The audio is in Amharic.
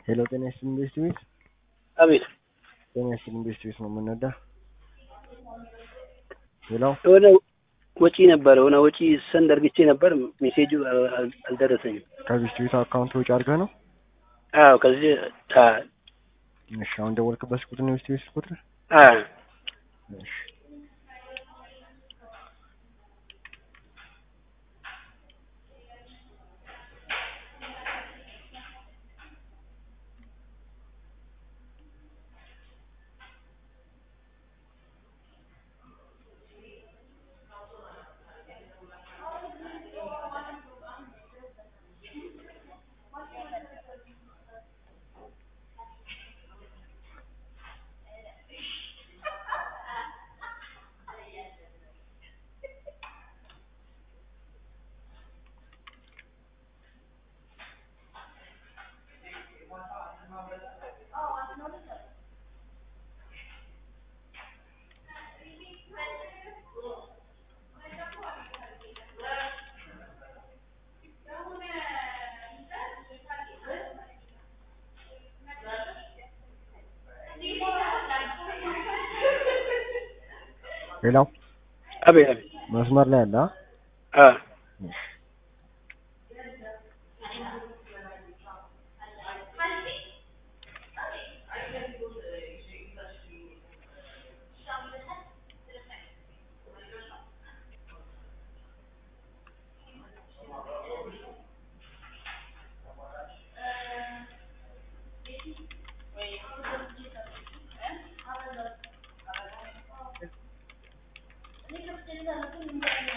ሄሎ ጤና ይስጥልኝ ኢንቨስት ቤት አቤት ጤና ይስጥልኝ ኢንቨስት ቤት ነው የምንወዳ ሄሎ የሆነ ወጪ ነበረ የሆነ ወጪ ሰንድ አርግቼ ነበር ሜሴጁ አል- አልደረሰኝም ከኢንቨስት ቤት አካውንት ወጪ አድርገህ ነው አዎ ከዚህ አ እሺ አሁን ደወልክበት ቁጥር ነው ኢንቨስት ቤት ቁጥር አ እሺ ሄሎ አቤት አቤት መስመር ላይ አለ አ? አ